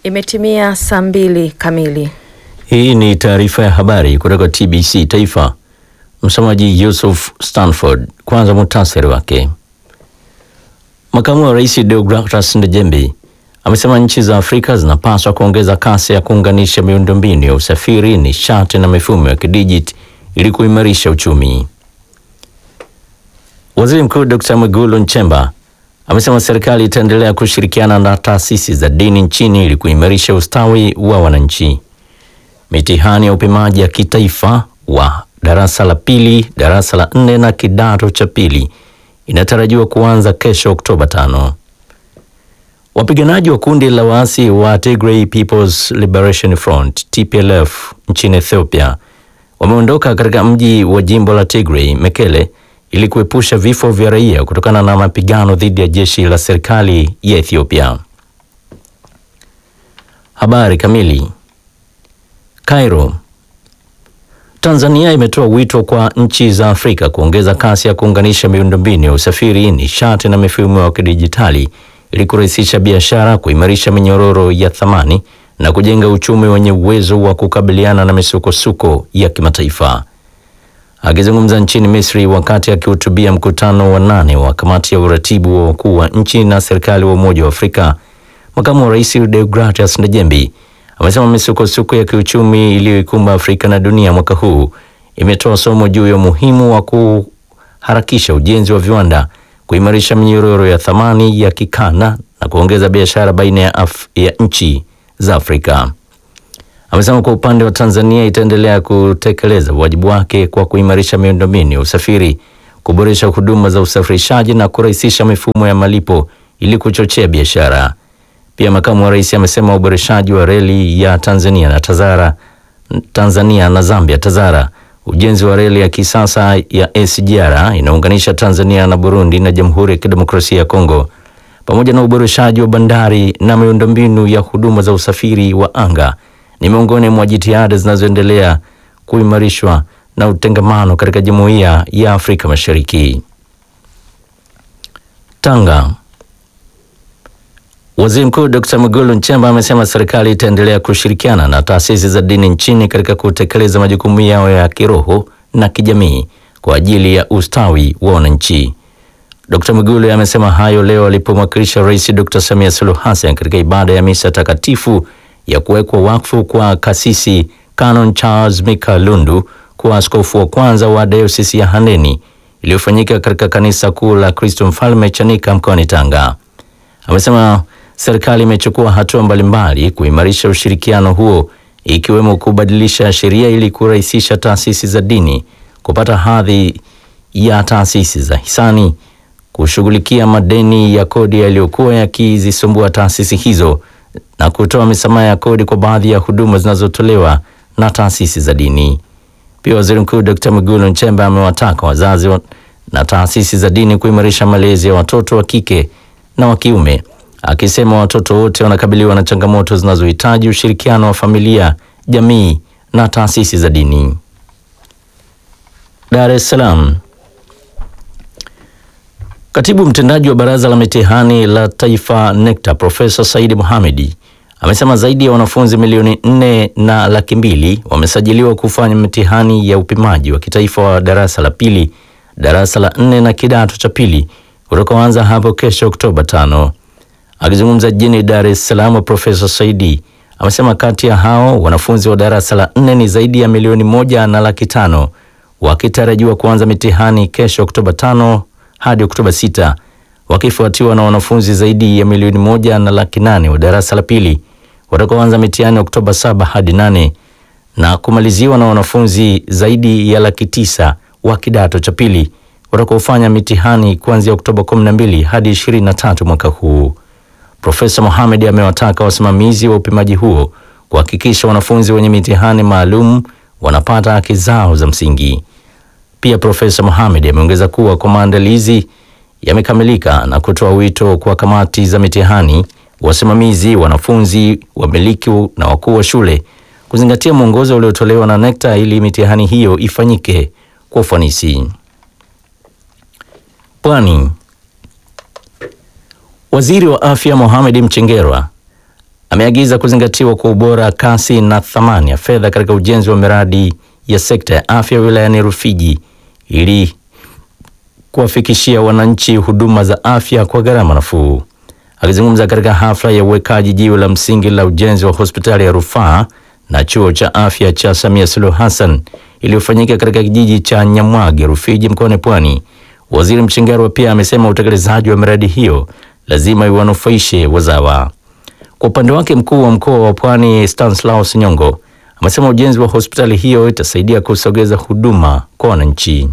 Imetimia saa mbili kamili. Hii ni taarifa ya habari kutoka TBC Taifa. Msomaji Yusuf Stanford. Kwanza muhtasari wake. Makamu wa Rais Deogratas Ndejembi amesema nchi za Afrika zinapaswa kuongeza kasi ya kuunganisha miundombinu ya usafiri, nishati na mifumo ya kidijiti ili kuimarisha uchumi. Waziri Mkuu Dr. Mwigulu Nchemba amesema serikali itaendelea kushirikiana na taasisi za dini nchini ili kuimarisha ustawi wa wananchi. Mitihani ya upimaji ya kitaifa wa darasa la pili, darasa la nne na kidato cha pili inatarajiwa kuanza kesho Oktoba tano. Wapiganaji wa kundi la waasi wa Tigray People's Liberation Front TPLF nchini Ethiopia wameondoka katika mji wa jimbo la Tigray Mekele ili kuepusha vifo vya raia kutokana na mapigano dhidi ya jeshi la serikali ya Ethiopia. Habari kamili. Cairo. Tanzania imetoa wito kwa nchi za Afrika kuongeza kasi ya kuunganisha miundombinu ya usafiri, nishati na mifumo ya kidijitali ili kurahisisha biashara, kuimarisha minyororo ya thamani na kujenga uchumi wenye uwezo wa kukabiliana na misukosuko ya kimataifa. Akizungumza nchini Misri wakati akihutubia mkutano wa nane wa kamati ya uratibu wa wakuu wa nchi na serikali wa Umoja wa Afrika, makamu wa rais Deogratias Ndejembi amesema misukosuko ya kiuchumi iliyoikumba Afrika na dunia mwaka huu imetoa somo juu ya umuhimu wa kuharakisha ujenzi wa viwanda, kuimarisha minyororo ya thamani ya kikanda na kuongeza biashara baina ya, Af ya nchi za Afrika. Amesema kwa upande wa Tanzania itaendelea kutekeleza wajibu wake kwa kuimarisha miundombinu ya usafiri, kuboresha huduma za usafirishaji na kurahisisha mifumo ya malipo ili kuchochea biashara. Pia makamu wa rais amesema uboreshaji wa reli ya Tanzania na Tazara, Tanzania na Zambia Tazara, ujenzi wa reli ya kisasa ya SGR inaunganisha Tanzania na Burundi na Jamhuri ya Kidemokrasia ya Kongo, pamoja na uboreshaji wa bandari na miundombinu ya huduma za usafiri wa anga ni miongoni mwa jitihada zinazoendelea kuimarishwa na utengamano katika Jumuiya ya Afrika Mashariki. Tanga. Waziri Mkuu Dr. Mwigulu Nchemba amesema serikali itaendelea kushirikiana na taasisi za dini nchini katika kutekeleza majukumu yao ya kiroho na kijamii kwa ajili ya ustawi wa wananchi. Dr. Mwigulu amesema hayo leo alipomwakilisha Rais Dr. Samia Suluhu Hassan katika ibada ya misa takatifu ya kuwekwa wakfu kwa kasisi Canon Charles Mika Lundu kuwa askofu wa kwanza wa dayosisi ya Handeni iliyofanyika katika kanisa kuu la Kristo Mfalme Chanika mkoani Tanga. Amesema serikali imechukua hatua mbalimbali kuimarisha ushirikiano huo ikiwemo kubadilisha sheria ili kurahisisha taasisi za dini kupata hadhi ya taasisi za hisani, kushughulikia madeni ya kodi yaliyokuwa yakizisumbua taasisi hizo na kutoa misamaha ya kodi kwa baadhi ya huduma zinazotolewa na taasisi za dini. Pia Waziri Mkuu Dr. Mwigulu Nchemba amewataka wazazi na taasisi za dini kuimarisha malezi ya watoto wa kike na wa kiume, akisema watoto wote wanakabiliwa na changamoto zinazohitaji ushirikiano wa familia, jamii na taasisi za dini. Dar es Salaam. Katibu mtendaji wa Baraza la Mitihani la Taifa NECTA Profesa Saidi Mohamedi amesema zaidi ya wanafunzi milioni nne na laki mbili wamesajiliwa kufanya mitihani ya upimaji wa kitaifa wa darasa la pili, darasa la nne na kidato cha pili utakaoanza hapo kesho Oktoba tano. Akizungumza jijini Dar es Salaam, Profesa Saidi amesema kati ya hao wanafunzi wa darasa la nne ni zaidi ya milioni moja na laki tano wakitarajiwa kuanza mitihani kesho Oktoba tano hadi Oktoba sita wakifuatiwa na wanafunzi zaidi ya milioni moja na laki nane wa darasa la pili watakaoanza mitihani Oktoba saba hadi nane na kumaliziwa na wanafunzi zaidi ya laki tisa wa kidato cha pili watakaofanya mitihani kuanzia Oktoba 12 hadi 23 mwaka huu. Profesa Mohamed amewataka wasimamizi wa upimaji huo kuhakikisha wanafunzi wenye mitihani maalum wanapata haki zao za msingi. Pia Profesa Mohamed ameongeza kuwa kwa maandalizi yamekamilika na kutoa wito kwa kamati za mitihani, wasimamizi, wanafunzi, wamiliki na wakuu wa shule kuzingatia mwongozo uliotolewa na NECTA ili mitihani hiyo ifanyike kwa ufanisi. Pwani. Waziri wa Afya Mohamed Mchengerwa ameagiza kuzingatiwa kwa ubora, kasi na thamani ya fedha katika ujenzi wa miradi ya sekta ya afya wilayani Rufiji ili kuwafikishia wananchi huduma za afya kwa gharama nafuu. Akizungumza katika hafla ya uwekaji jiwe la msingi la ujenzi wa hospitali ya rufaa na chuo cha afya cha Samia Suluhu Hassan iliyofanyika katika kijiji cha Nyamwage, Rufiji, mkoani Pwani, Waziri Mchengerwa pia amesema utekelezaji wa miradi hiyo lazima iwanufaishe wazawa. Kwa upande wake, mkuu wa mkoa wa Pwani Stanislaus Nyongo amesema ujenzi wa hospitali hiyo itasaidia kusogeza huduma kwa wananchi.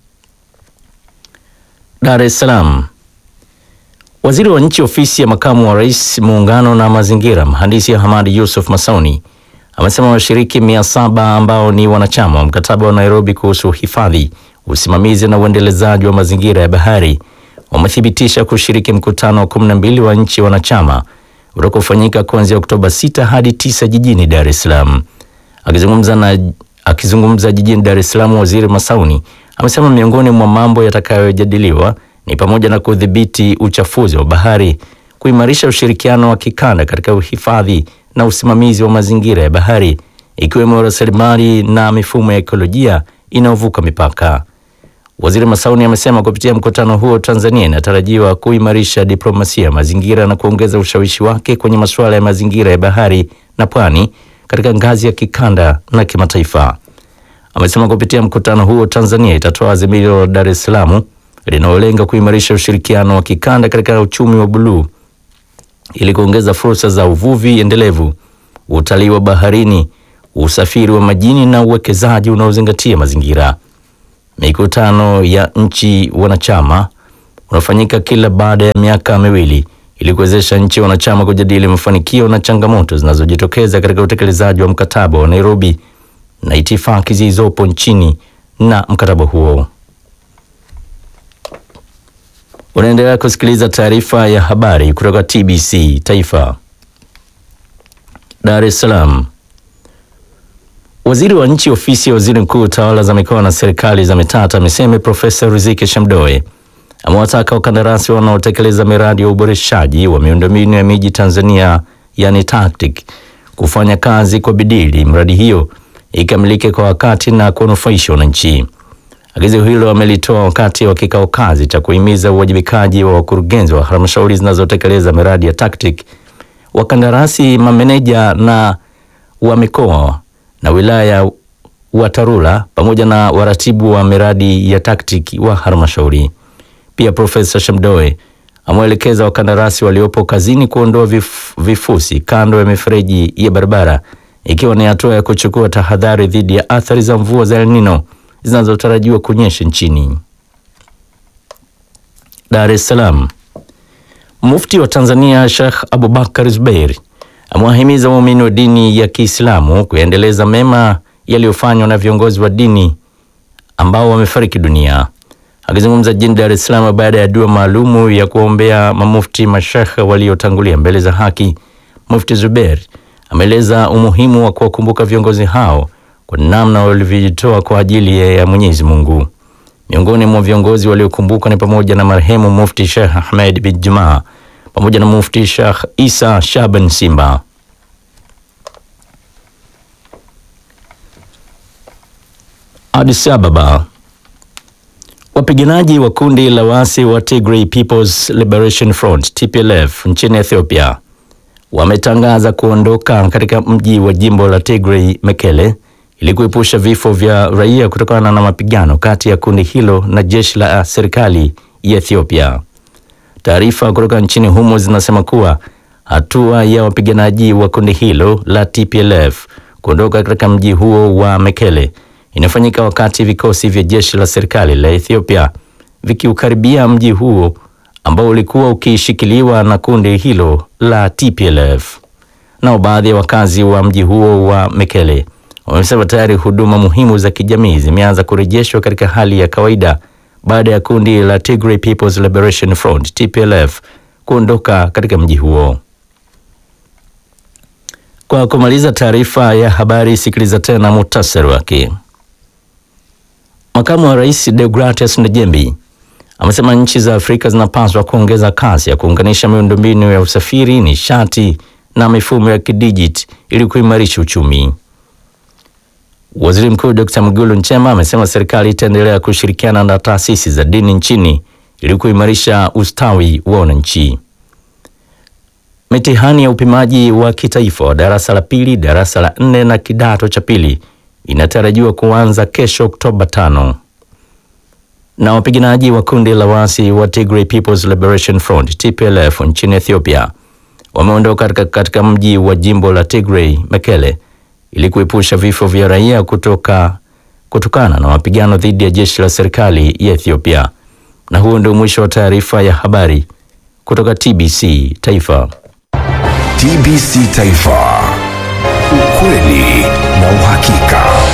Dar es Salaam. Waziri wa Nchi Ofisi ya Makamu wa Rais Muungano na Mazingira, Mhandisi Hamadi Yusuf Masauni amesema washiriki mia saba ambao ni wanachama wa mkataba wa Nairobi kuhusu hifadhi, usimamizi na uendelezaji wa mazingira ya bahari wamethibitisha kushiriki mkutano wa 12 wa nchi wanachama utakaofanyika kuanzia Oktoba 6 hadi 9 jijini Dar es Salaam. Akizungumza na akizungumza jijini Dar es Salaam, Waziri Masauni amesema miongoni mwa mambo yatakayojadiliwa ni pamoja na kudhibiti uchafuzi wa bahari, kuimarisha ushirikiano wa kikanda katika uhifadhi na usimamizi wa mazingira ya bahari, ikiwemo rasilimali na mifumo ya ekolojia inayovuka mipaka. Waziri Masauni amesema kupitia mkutano huo Tanzania inatarajiwa kuimarisha diplomasia ya mazingira na kuongeza ushawishi wake kwenye masuala ya mazingira ya bahari na pwani katika ngazi ya kikanda na kimataifa. Amesema kupitia mkutano huo Tanzania itatoa azimio la Dar es Salaam linalolenga kuimarisha ushirikiano wa kikanda katika uchumi wa buluu ili kuongeza fursa za uvuvi endelevu, utalii wa baharini, usafiri wa majini na uwekezaji unaozingatia mazingira. Mikutano ya nchi wanachama unafanyika kila baada ya miaka miwili ili kuwezesha nchi wanachama kujadili mafanikio na changamoto zinazojitokeza katika utekelezaji wa mkataba wa Nairobi na itifaki zilizopo nchini na mkataba huo. Unaendelea kusikiliza taarifa ya habari kutoka TBC Taifa. Dar es Salaam. Waziri wa Nchi Ofisi ya Waziri Mkuu, Tawala za Mikoa na Serikali za Mitaa, TAMISEMI, Profesa Riziki Shamdoe amewataka wakandarasi wanaotekeleza miradi ya uboreshaji wa miundombinu ya miji Tanzania, yani TACTIC, kufanya kazi kwa bidii ili miradi hiyo ikamilike kwa wakati na kuwanufaisha wananchi. Agizo hilo amelitoa wakati wa kikao kazi cha kuhimiza uwajibikaji wa wakurugenzi wa halmashauri zinazotekeleza miradi ya TACTIC, wakandarasi, mameneja na wa mikoa na wilaya wa TARURA pamoja na waratibu wa miradi ya TACTIC wa halmashauri. Pia Profesa Shamdoe ameelekeza wakandarasi waliopo kazini kuondoa vif, vifusi kando ya mifereji ya barabara ikiwa ni hatua ya kuchukua tahadhari dhidi ya athari za mvua za El Nino zinazotarajiwa kunyesha nchini. Dar es Salaam. Mufti wa Tanzania Sheikh Abubakar Zubeir amewahimiza waumini wa dini ya Kiislamu kuendeleza mema yaliyofanywa na viongozi wa dini ambao wamefariki dunia. Akizungumza jijini Dar es Salaam baada ya dua maalumu ya kuombea mamufti mashekhe waliotangulia mbele za haki, Mufti Zubeir ameeleza umuhimu wa kuwakumbuka viongozi hao kwa namna walivyojitoa kwa ajili ya Mwenyezi Mungu. Miongoni mwa viongozi waliokumbukwa ni pamoja na marehemu Mufti Sheikh Ahmed bin Juma pamoja na Mufti Sheikh Isa Shaban Simba. Addis Ababa. Wapiganaji wa kundi la waasi wa Tigray People's Liberation Front TPLF nchini Ethiopia wametangaza kuondoka katika mji wa jimbo la Tigray Mekele ili kuepusha vifo vya raia kutokana na mapigano kati ya kundi hilo na jeshi la serikali ya Ethiopia. Taarifa kutoka nchini humo zinasema kuwa hatua ya wapiganaji wa kundi hilo la TPLF kuondoka katika mji huo wa Mekele inafanyika wakati vikosi vya jeshi la serikali la Ethiopia vikiukaribia mji huo ambao ulikuwa ukishikiliwa na kundi hilo la TPLF. Nao baadhi ya wakazi wa mji huo wa Mekele wamesema tayari huduma muhimu za kijamii zimeanza kurejeshwa katika hali ya kawaida baada ya kundi la Tigray People's Liberation Front TPLF kuondoka katika mji huo. Kwa kumaliza taarifa ya habari, sikiliza tena muhtasari wake. Makamu wa Rais Deogratias Ndejembi amesema nchi za Afrika zinapaswa kuongeza kasi ya kuunganisha miundombinu ya usafiri, nishati na mifumo ya kidijiti ili kuimarisha uchumi. Waziri Mkuu Dr. Mwigulu Nchemba amesema serikali itaendelea kushirikiana na taasisi za dini nchini ili kuimarisha ustawi wa wananchi. Mitihani ya upimaji wa kitaifa wa darasa la pili, darasa la nne na kidato cha pili inatarajiwa kuanza kesho Oktoba tano. Na wapiganaji wa kundi la waasi wa Tigray People's Liberation Front TPLF nchini Ethiopia wameondoka katika, katika mji wa jimbo la Tigray Mekele ili kuepusha vifo vya raia kutoka kutokana na mapigano dhidi ya jeshi la serikali ya Ethiopia. Na huo ndio mwisho wa taarifa ya habari kutoka TBC Taifa. TBC Taifa, ukweli na uhakika.